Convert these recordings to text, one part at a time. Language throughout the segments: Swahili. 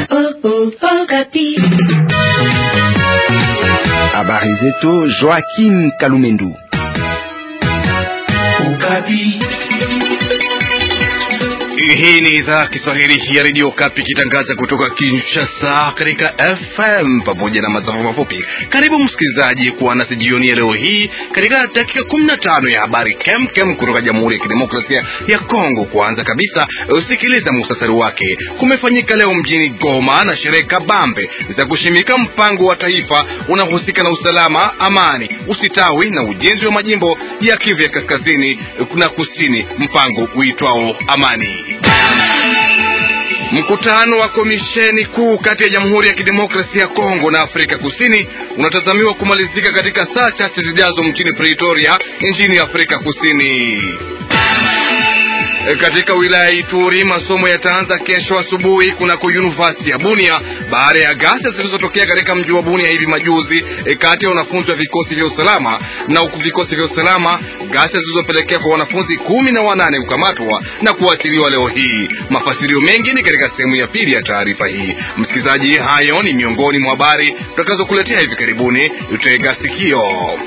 Habari zetu Joaquim Kalumendu. Okapi. Hii ni idhaa Kiswahili ya redio Kapi ikitangaza kutoka Kinshasa katika FM pamoja na masafa mafupi. Karibu msikilizaji kuwa nasi jioni ya leo hii katika dakika 15 ya habari kem kem kutoka Jamhuri ya Kidemokrasia ya Kongo. Kwanza kabisa, usikiliza muhtasari wake. Kumefanyika leo mjini Goma na sherehe kabambe za kushimika mpango wa taifa unaohusika na usalama, amani, usitawi na ujenzi wa majimbo ya Kivu ya kaskazini na kusini, mpango uitwao Amani. Mkutano wa komisheni kuu kati ya Jamhuri ya Kidemokrasia ya Kongo na Afrika Kusini unatazamiwa kumalizika katika saa chache zijazo mjini Pretoria nchini Afrika Kusini. Katika wilaya ya Ituri masomo yataanza kesho asubuhi kunako University ya Bunia baada ya ghasia zilizotokea katika mji wa Bunia hivi majuzi e, kati ya wanafunzi wa vikosi vya usalama na huku vikosi vya usalama, ghasia zilizopelekea kwa wanafunzi kumi na wanane kukamatwa na kuachiliwa leo hii. Mafasirio mengi ni katika sehemu ya pili ya taarifa hii. Msikilizaji, hayo ni miongoni mwa habari tutakazokuletea hivi karibuni. Tutega sikio.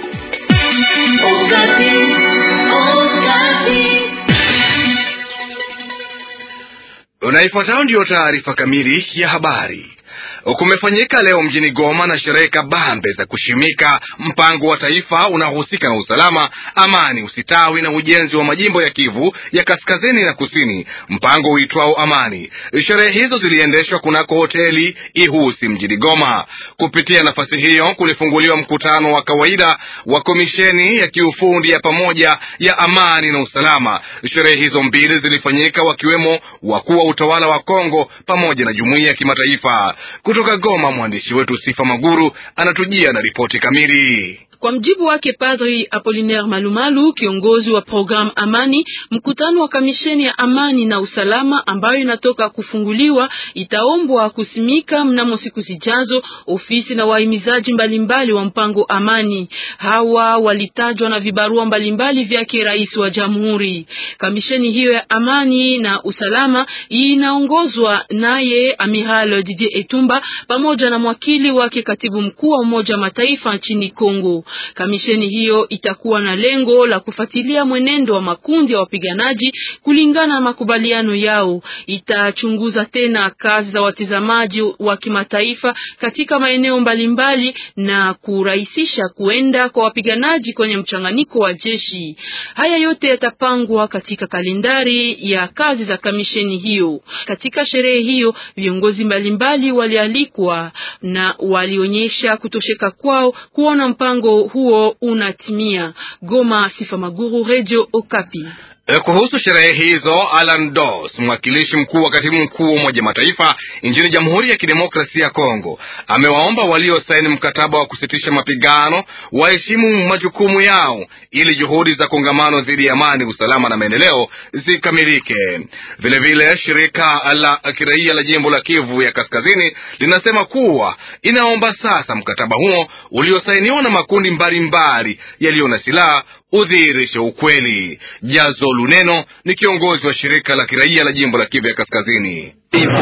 Unaifuatayo ndiyo taarifa kamili ya habari. Kumefanyika leo mjini Goma na sherehe kabambe za kushimika mpango wa taifa unaohusika na usalama, amani, usitawi na ujenzi wa majimbo ya Kivu ya kaskazini na kusini, mpango uitwao Amani. Sherehe hizo ziliendeshwa kunako hoteli Ihusi mjini Goma. Kupitia nafasi hiyo, kulifunguliwa mkutano wa kawaida wa komisheni ya kiufundi ya pamoja ya amani na usalama. Sherehe hizo mbili zilifanyika wakiwemo wakuu wa utawala wa Kongo pamoja na jumuiya ya kimataifa. Kutoka Goma, mwandishi wetu Sifa Maguru anatujia na ripoti kamili. Kwa mjibu wake Padri Apolinaire Malumalu, kiongozi wa programu Amani, mkutano wa kamisheni ya amani na usalama ambayo inatoka kufunguliwa itaombwa kusimika mnamo siku zijazo ofisi na wahimizaji mbalimbali wa mpango Amani. Hawa walitajwa na vibarua mbalimbali vyake rais wa jamhuri. Kamisheni hiyo ya amani na usalama inaongozwa naye Amiral Didier Etumba pamoja na mwakili wake katibu mkuu wa Umoja wa Mataifa nchini Kongo. Kamisheni hiyo itakuwa na lengo la kufuatilia mwenendo wa makundi ya wapiganaji kulingana na makubaliano yao. Itachunguza tena kazi za watazamaji wa kimataifa katika maeneo mbalimbali na kurahisisha kuenda kwa wapiganaji kwenye mchanganyiko wa jeshi. Haya yote yatapangwa katika kalendari ya kazi za kamisheni hiyo. Katika sherehe hiyo, viongozi mbalimbali walialikwa na walionyesha kutosheka kwao kuona mpango huo unatimia. Goma, Sifa Maguru, Radio Okapi. Kuhusu sherehe hizo, Alan Doss, mwakilishi mkuu wa katibu mkuu wa Umoja Mataifa nchini Jamhuri ya Kidemokrasia ya Kongo, amewaomba waliosaini mkataba wa kusitisha mapigano waheshimu majukumu yao ili juhudi za kongamano dhidi ya amani, usalama na maendeleo zikamilike. Vilevile, shirika la kiraia la jimbo la Kivu ya Kaskazini linasema kuwa inaomba sasa mkataba huo uliosainiwa na makundi mbalimbali yaliyo na silaha udhihirishe ukweli. Jazo Luneno ni kiongozi wa shirika la kiraia la jimbo la Kivu ya Kaskazini.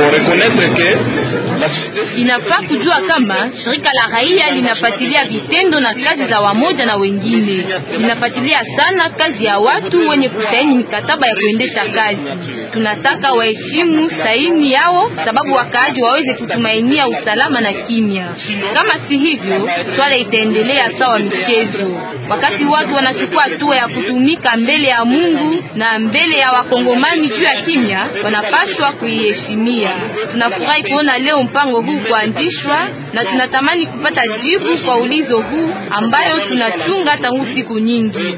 Inafaa kujua kama shirika la raia linafuatilia vitendo na kazi za wamoja na wengine, linafuatilia sana kazi ya watu wenye kusaini mikataba ya kuendesha kazi. Tunataka waheshimu saini yao, sababu wakaaji waweze kutumainia usalama na kimya. Kama si hivyo, swala itaendelea sawa michezo. Wakati watu wanachukua hatua ya kutumika mbele ya Mungu na mbele ya wakongomani juu ya kimya, wanapaswa kuiheshimia. Tunafurahi kuona leo mpango huu kuanzishwa na tunatamani kupata jibu kwa ulizo huu ambayo tunachunga tangu siku nyingi.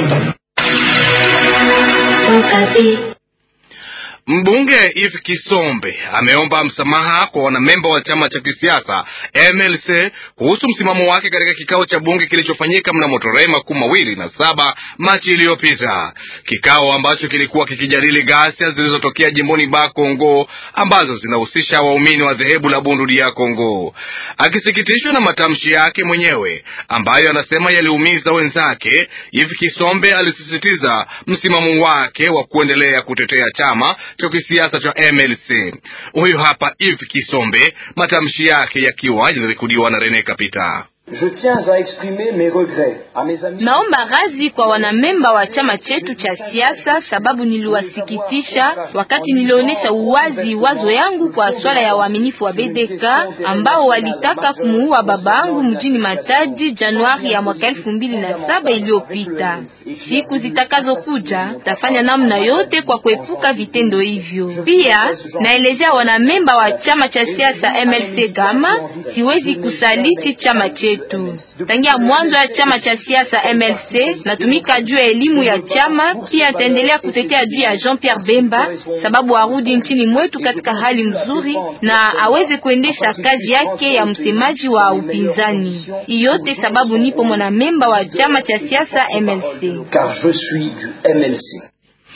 Mbunge Eve Kisombe ameomba msamaha kwa wanamemba wa chama cha kisiasa MLC kuhusu msimamo wake katika kikao cha bunge kilichofanyika mnamo tarehe makumi mawili na saba Machi iliyopita, kikao ambacho kilikuwa kikijadili ghasia zilizotokea jimboni Ba Kongo ambazo zinahusisha waumini wa dhehebu la Bundu ya Kongo. Akisikitishwa na matamshi yake mwenyewe ambayo anasema yaliumiza wenzake, Eve Kisombe alisisitiza msimamo wake wa kuendelea kutetea chama cha kisiasa cha MLC. Huyu hapa Yves Kisombe, matamshi yake yakiwa yanarekodiwa na Rene Kapita. Je tiens à exprimer mes regrets à mes amis. Naomba radhi kwa wanamemba wa chama chetu cha siasa, sababu niliwasikitisha wakati nilionyesha uwazi wazo yangu kwa swala ya uaminifu wa BDK ambao walitaka kumuua babangu mjini Matadi Januari ya mwaka elfu mbili na saba iliyopita. Siku zitakazokuja tafanya namna yote kwa kuepuka vitendo hivyo. Pia naelezea wanamemba wa chama cha siasa MLC Gama, siwezi kusaliti chama chetu. Tangia mwanzo ya chama cha siasa MLC natumika juu ya elimu ya chama, pia ataendelea kutetea juu ya Jean Pierre Bemba sababu arudi nchini mwetu katika hali mzuri na aweze kuendesha kazi yake ya msemaji wa upinzani. Iyote sababu nipo mwanamemba wa chama cha siasa MLC. Car je suis du MLC.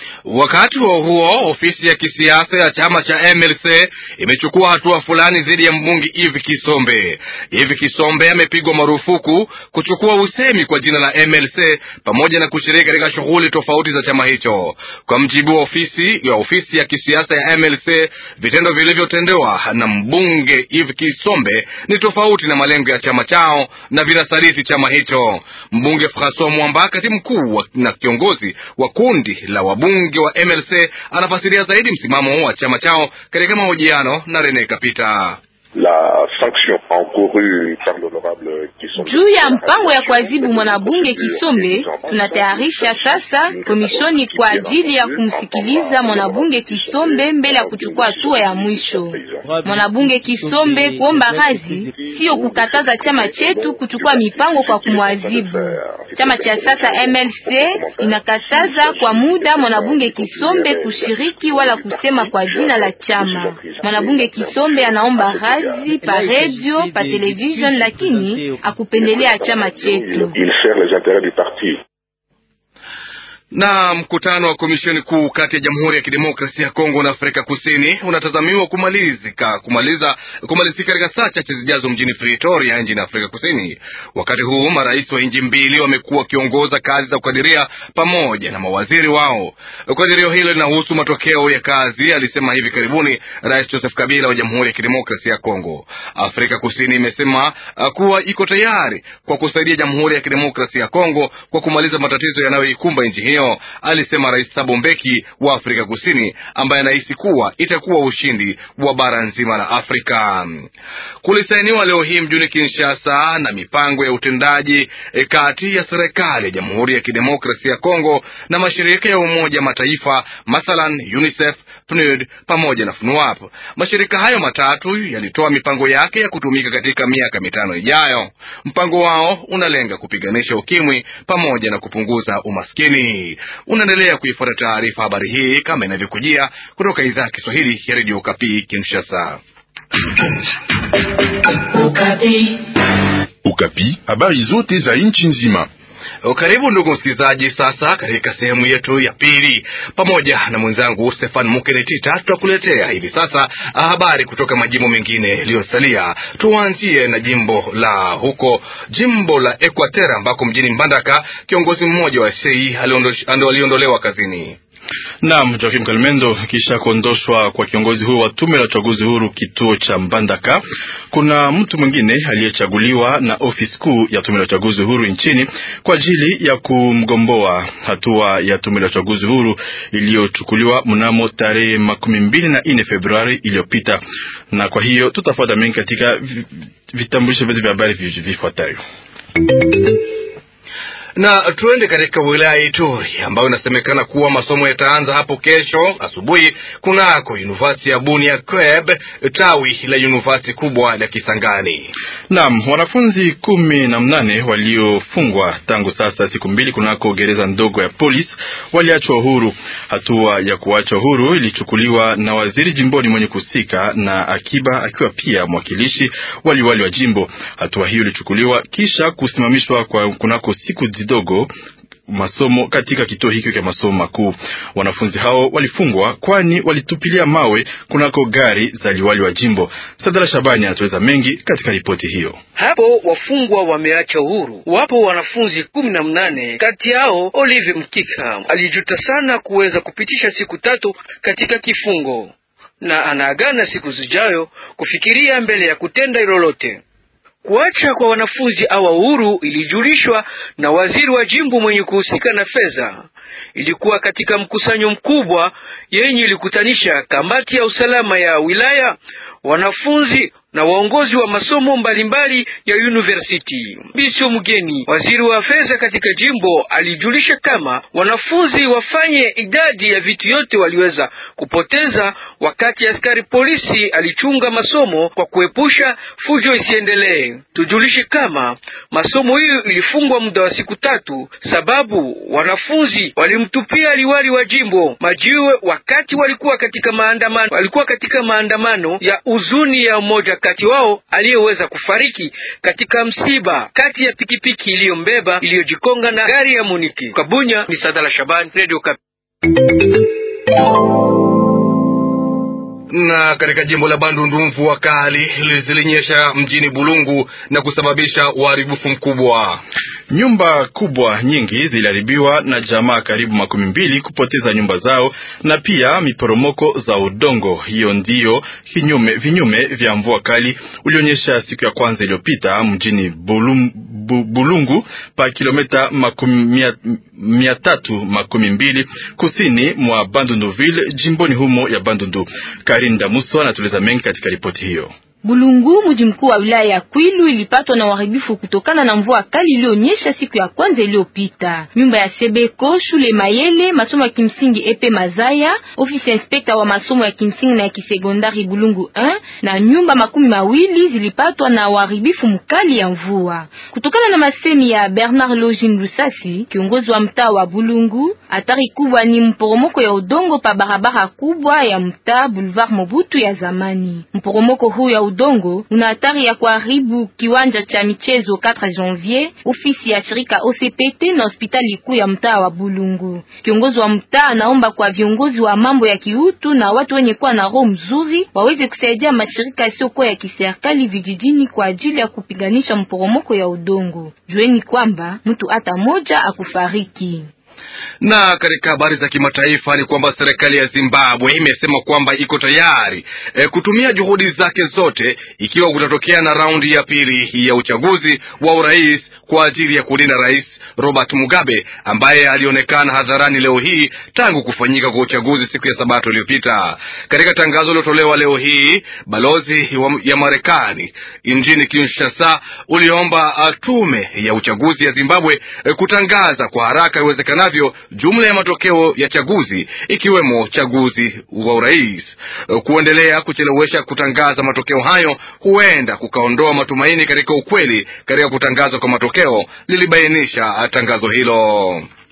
Wakati huo huo, ofisi ya kisiasa ya chama cha MLC imechukua hatua fulani dhidi ya mbunge Yves Kisombe. Yves Kisombe amepigwa marufuku kuchukua usemi kwa jina la MLC pamoja na kushiriki katika shughuli tofauti za chama hicho. Kwa mjibu wa ofisi ya ofisi ya kisiasa ya MLC, vitendo vilivyotendewa na mbunge Yves Kisombe ni tofauti na malengo ya chama chao na vinasaliti chama hicho. Mbunge Francois Mwamba, katibu mkuu na kiongozi wa kundi la wabunge wa MLC anafasiria zaidi msimamo wa chama chao katika mahojiano na Rene Kapita. La sanction encourue par l'honorable Kisombe. Juu ya mpango ya kuadhibu mwanabunge Kisombe, tunatayarisha sasa komishoni kwa ajili ya kumsikiliza mwanabunge Kisombe mbele ya kuchukua hatua ya mwisho. Mwanabunge Kisombe kuomba radhi sio kukataza chama chetu kuchukua mipango kwa kumwadhibu. Chama cha sasa MLC inakataza kwa muda mwanabunge Kisombe kushiriki wala kusema kwa jina la chama. Mwanabunge Kisombe anaomba radhi pa radio, pa television, lakini akupendelea chama chetu. Il sert les intérêts du parti. Na mkutano wa komisheni kuu kati ya Jamhuri ya Kidemokrasia ya Kongo na Afrika Kusini unatazamiwa kumalizika kumaliza kumalizika katika saa chache zijazo mjini Pretoria nchini Afrika Kusini. Wakati huu marais wa nchi mbili wamekuwa wakiongoza kazi za kukadiria pamoja na mawaziri wao. Kadirio hilo linahusu matokeo ya kazi, alisema hivi karibuni Rais Joseph Kabila wa Jamhuri ya Kidemokrasia ya Kongo. Afrika Kusini imesema uh, kuwa iko tayari kwa kusaidia Jamhuri ya Kidemokrasia ya Kongo kwa kumaliza matatizo yanayoikumba nchi hiyo alisema Rais Thabo Mbeki wa Afrika Kusini, ambaye anahisi kuwa itakuwa ushindi wa bara nzima la Afrika. Kulisainiwa leo hii mjini Kinshasa na mipango ya utendaji e, kati ya serikali ya Jamhuri ya Kidemokrasia ya Kongo na mashirika ya Umoja Mataifa, mathalan UNICEF, PNUD pamoja na FNUAP. Mashirika hayo matatu yalitoa mipango yake ya kutumika katika miaka mitano ijayo. Mpango wao unalenga kupiganisha ukimwi pamoja na kupunguza umaskini. Unaendelea kuifuata taarifa habari hii kama inavyokujia kutoka idhaa ya Kiswahili ya redio Kapi Kinshasa. Ukapi, habari zote za nchi nzima. Karibu ndugu msikilizaji, sasa katika sehemu yetu ya pili, pamoja na mwenzangu Stefan Mukenetita tutakuletea hivi sasa habari kutoka majimbo mengine yaliyosalia. Tuanzie na jimbo la huko jimbo la Equateur ambako mjini Mbandaka kiongozi mmoja wa sei aliondolewa kazini. Naam, Joakim Kalmendo. Kisha kuondoshwa kwa kiongozi huyo wa tume la uchaguzi huru kituo cha Mbandaka, kuna mtu mwingine aliyechaguliwa na ofisi kuu ya tume la uchaguzi huru nchini kwa ajili ya kumgomboa, hatua ya tume la uchaguzi huru iliyochukuliwa mnamo tarehe makumi mbili na nne Februari iliyopita. Na kwa hiyo tutafuata mengi katika vitambulisho vyetu vya habari vifuatayo na tuende katika wilaya ya Ituri ambayo inasemekana kuwa masomo yataanza hapo kesho asubuhi kunako University ya Bunia Kweb, tawi la university kubwa la Kisangani. Naam, wanafunzi kumi na mnane waliofungwa tangu sasa siku mbili kunako gereza ndogo ya polisi waliachwa uhuru. Hatua ya kuachwa uhuru ilichukuliwa na waziri jimboni mwenye kuhusika na akiba, akiwa pia mwakilishi waliwali wa jimbo. Hatua hiyo ilichukuliwa kisha kusimamishwa kwa kunako siku dogo masomo katika kituo hiki cha masomo makuu. Wanafunzi hao walifungwa kwani walitupilia mawe kunako gari za liwali wa jimbo. Sadala Shabani anatueleza mengi katika ripoti hiyo. Hapo wafungwa wameacha uhuru, wapo wanafunzi kumi na mnane. Kati yao Olive Mkika alijuta sana kuweza kupitisha siku tatu katika kifungo, na anaagana siku zijayo kufikiria mbele ya kutenda lolote. Kuacha kwa wanafunzi awa uhuru ilijulishwa na waziri wa jimbo mwenye kuhusika na fedha. Ilikuwa katika mkusanyo mkubwa yenye ilikutanisha kamati ya usalama ya wilaya, wanafunzi na waongozi wa masomo mbalimbali ya university. Bisho Mgeni, waziri wa fedha katika jimbo, alijulisha kama wanafunzi wafanye idadi ya vitu yote waliweza kupoteza wakati askari polisi alichunga masomo kwa kuepusha fujo isiendelee. Tujulishe kama masomo hiyo ilifungwa muda wa siku tatu sababu wanafunzi walimtupia liwali wa jimbo majiwe wakati walikuwa katika maandamano, walikuwa katika maandamano ya uzuni ya mmoja kati wao aliyeweza kufariki katika msiba kati ya pikipiki iliyombeba iliyojikonga na gari ya Muniki. Kabunya ni Sadala Shaban, Radio Kapi. na katika jimbo la Bandundu mvua kali zilinyesha mjini Bulungu na kusababisha uharibifu mkubwa. Nyumba kubwa nyingi ziliharibiwa na jamaa karibu makumi mbili kupoteza nyumba zao na pia miporomoko za udongo. Hiyo ndiyo kinyume, vinyume vya mvua kali ulionyesha siku ya kwanza iliyopita mjini Bulum, bu, Bulungu pa kilomita makumi mia, mia tatu makumi mbili kusini mwa Bandunduville jimboni humo ya Bandundu. Karin Damuso anatueleza mengi katika ripoti hiyo. Bulungu, mji mkuu wa wilaya ya Kwilu, ilipatwa na uharibifu kutokana na mvua kali iliyonyesha siku ya kwanza iliyopita. Nyumba ya Sebeko, shule Mayele, masomo ya kimsingi Epe Mazaya, ofisi ya inspekta wa masomo ya kimsingi na ya kisekondari Bulungu 1 na nyumba makumi mawili zilipatwa na uharibifu mkali ya mvua. Kutokana na masemi ya Bernard Login Lusasi, kiongozi wa mtaa wa Bulungu, hatari kubwa ni mporomoko ya udongo pa barabara kubwa ya mtaa Boulevard Mobutu ya zamani. Mporomoko huu ya udongo una hatari ya kuharibu kiwanja cha michezo 4 Janvier, ofisi ya shirika OCPT na hospitali kuu ya mtaa wa Bulungu. Kiongozi wa mtaa anaomba kwa viongozi wa mambo ya kiutu na watu wenye kuwa na roho mzuri waweze kusaidia mashirika yasiyokuwa ya kiserikali vijijini kwa ajili ya kupiganisha mporomoko ya udongo. Jueni kwamba mtu hata moja akufariki na katika habari za kimataifa ni kwamba serikali ya Zimbabwe imesema kwamba iko tayari e, kutumia juhudi zake zote ikiwa kutatokea na raundi ya pili ya uchaguzi wa urais kwa ajili ya kulinda rais Robert Mugabe ambaye alionekana hadharani leo hii tangu kufanyika kwa uchaguzi siku ya Sabato iliyopita. Katika tangazo lilotolewa leo hii, balozi ya Marekani nchini Kinshasa uliomba tume ya uchaguzi ya Zimbabwe e, kutangaza kwa haraka iwezekanavyo jumla ya matokeo ya chaguzi ikiwemo chaguzi wa urais. Kuendelea kuchelewesha kutangaza matokeo hayo huenda kukaondoa matumaini katika ukweli katika kutangazwa kwa matokeo, lilibainisha tangazo hilo.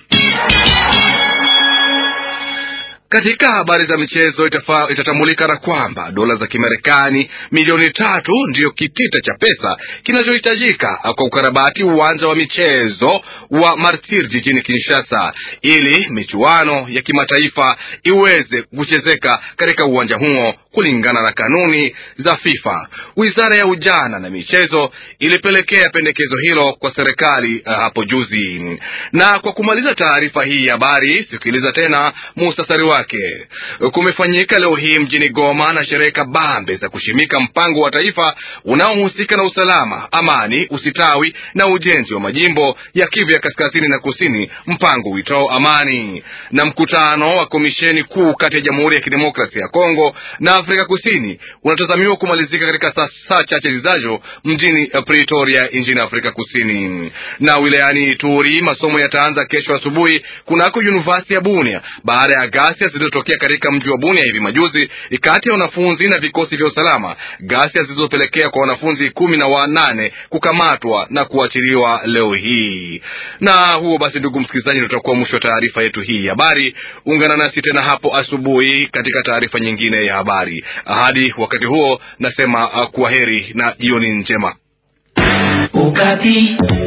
Katika habari za michezo itafa, itatambulika na kwamba dola za Kimarekani milioni tatu ndiyo kitita cha pesa kinachohitajika kwa ukarabati uwanja wa michezo wa Martir jijini Kinshasa ili michuano ya kimataifa iweze kuchezeka katika uwanja huo kulingana na kanuni za FIFA. Wizara ya ujana na michezo ilipelekea pendekezo hilo kwa serikali uh, hapo juzi. Na kwa kumaliza taarifa hii ya habari, sikiliza tena muhtasari wake. Kumefanyika leo hii mjini Goma na sherehe kabambe za kushimika mpango wa taifa unaohusika na usalama, amani, usitawi na ujenzi wa majimbo ya Kivu ya kaskazini na kusini, mpango uitao Amani. Na mkutano wa komisheni kuu kati ya Jamhuri ya Kidemokrasia ya Kongo na Afrika Kusini unatazamiwa kumalizika katika saa, saa chache zijazo mjini Pretoria nchini Afrika Kusini. Na wilayani Ituri masomo yataanza kesho asubuhi kunako University ya Bunia baada ya ghasia zilizotokea katika mji wa Bunia hivi majuzi kati ya wanafunzi na vikosi vya usalama, ghasia zilizopelekea kwa wanafunzi kumi na wanane kukamatwa na kuachiliwa leo hii. Na huo basi, ndugu msikilizaji, tutakuwa mwisho wa taarifa yetu hii ya habari. Ungana nasi tena hapo asubuhi katika taarifa nyingine ya habari. Hadi wakati huo, nasema uh, kwa heri na jioni njema. Ukati.